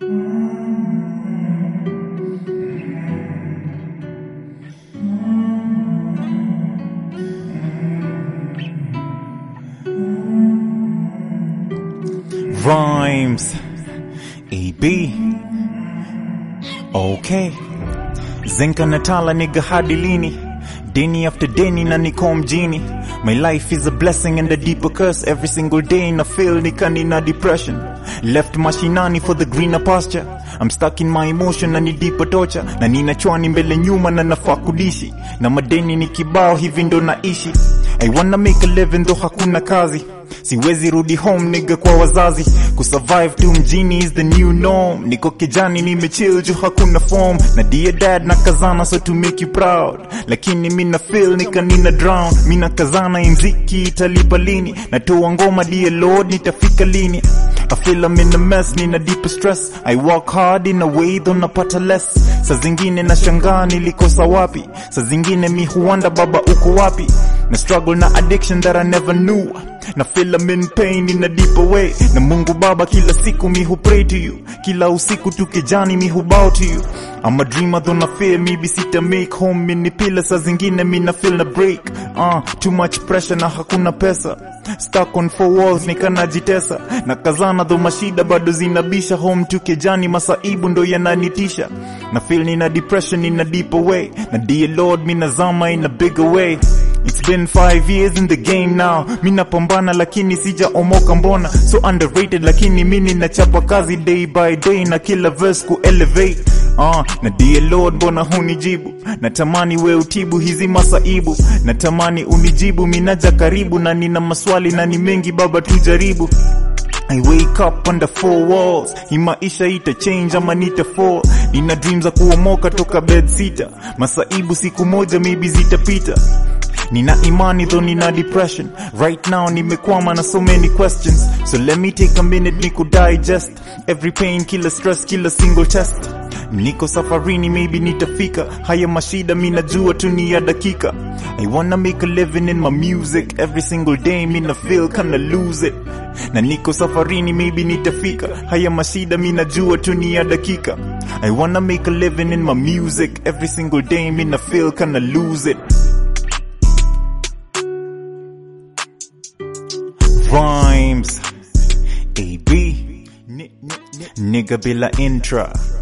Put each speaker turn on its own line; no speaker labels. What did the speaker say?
Rhymes. EB. Okay. Zenka Natala nigga hadi lini? Deni after deni na niko mjini. My life is a blessing and a deeper curse. Every single day na feel nika nina depression. Left mashinani for the greener pasture. I'm stuck in my emotion na ni deeper torture. Na nina chwani mbele nyuma na nafaa kudishi. Na madeni ni kibao hivi ndo naishi. I wanna make a living though hakuna kazi. Siwezi rudi home nigga kwa wazazi Kusurvive tu mjini is the new norm Niko kijani nimechill juu hakuna form Na dear dad na kazana so to make you proud Lakini mina feel nika nina drown Mina kazana imziki italipa lini Natoa ngoma dear lord nitafika lini I feel I'm in a mess, nina deep stress I work hard in a way though napata less Sa zingine na shangaa nilikosa wapi Sa zingine mi huwanda baba uko wapi Na struggle na addiction that I never knew na feel I'm in pain in a deeper way na mungu baba kila siku mi hu pray to you kila usiku tukijani mi hu bow to you I'm a dreamer though na fear maybe sita make home mini pila saa zingine mi na feel na break uh, too much pressure na hakuna pesa stuck on four walls nikanajitesa na kazana dho mashida bado zinabisha home tukijani masaibu ndo yananitisha na feel nina depression in a deeper way na dear lord mi nazama in a bigger way It's been five years in the game now mi napambana lakini sijaomoka mbona so underrated lakini mi ninachapa kazi day by day na kila verse ku elevate uh, na dear lord mbona hunijibu natamani we utibu hizi masaibu natamani unijibu minaja karibu na nina maswali na ni mengi baba tujaribu I wake up under four walls hii maisha ita change ama nita fall nina dreams za kuomoka toka bed sita masaibu siku moja maybe zitapita Nina imani though nina depression Right now nimekwama na so many questions So let me take a minute niku digest Every pain, kila stress, kila single test Niko safarini maybe nitafika Haya mashida mi najua tu ni ya dakika I wanna make a living in my music Every single day mina feel kinda lose it Na niko safarini maybe nitafika Haya mashida mi najua tu ni ya dakika I wanna make a living in my music Every single day mina feel kinda lose it Rhymes AB Nigga bila intra